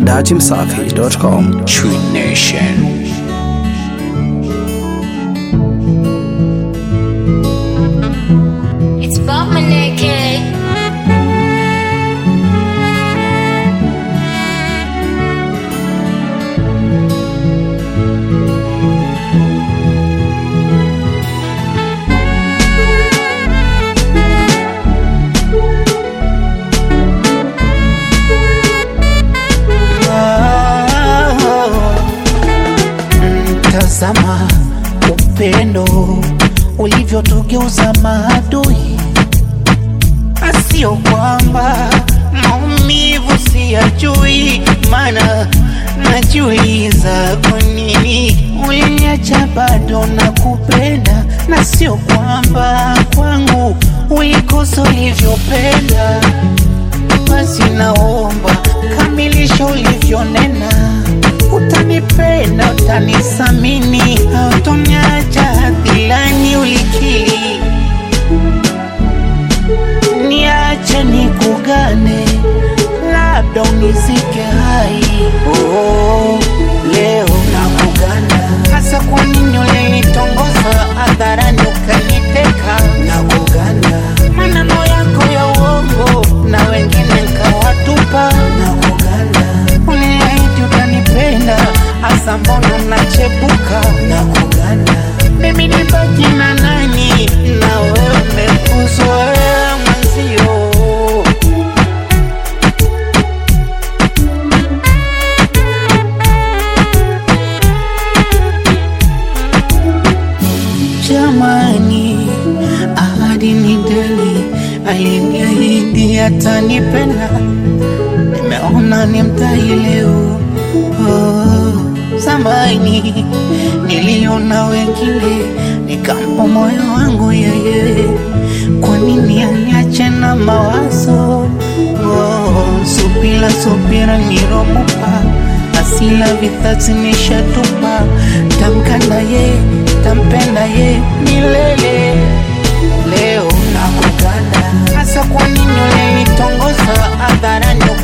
datimsafi.com. True Nation. It's Bob Maneke. Tazama upendo ulivyotugeuza maadui, asio kwamba maumivu siyajui, maana najiuliza kwa nini uliniacha bado na kupenda, na sio kwamba kwangu ulikosa ulivyopenda. Basi naomba kamilisha ulivyonena, utanipenda, utanisamini, hautoniacha hadhilani ulikili. Niache nikugane, labda unizike hai. Oh, leo nakugana, hasa kwa nini ulinitongoza hadharani ukaniteka? Nakugana, maneno yako ya uongo na wengine nkawatupa. Nakugana, uliahidi utanipenda, hasa mbona unachepuka? Nakugana, mimi nibaki na nani na wewe umekuzoea mwenzio. Jamani, ahadi ni deni, aliniahidi atanipenda, nimeona ni mtai leo. Oh, zamani niliona wengine, nikampa moyo wangu yeye, kwa nini aniache na mawazo? Oh, subira subira niromupa asila vithatsi nishatupa, tamkanda ye tampenda ye milele. Leo nakuganda, hasa kwa nini ulinitongoza hadharani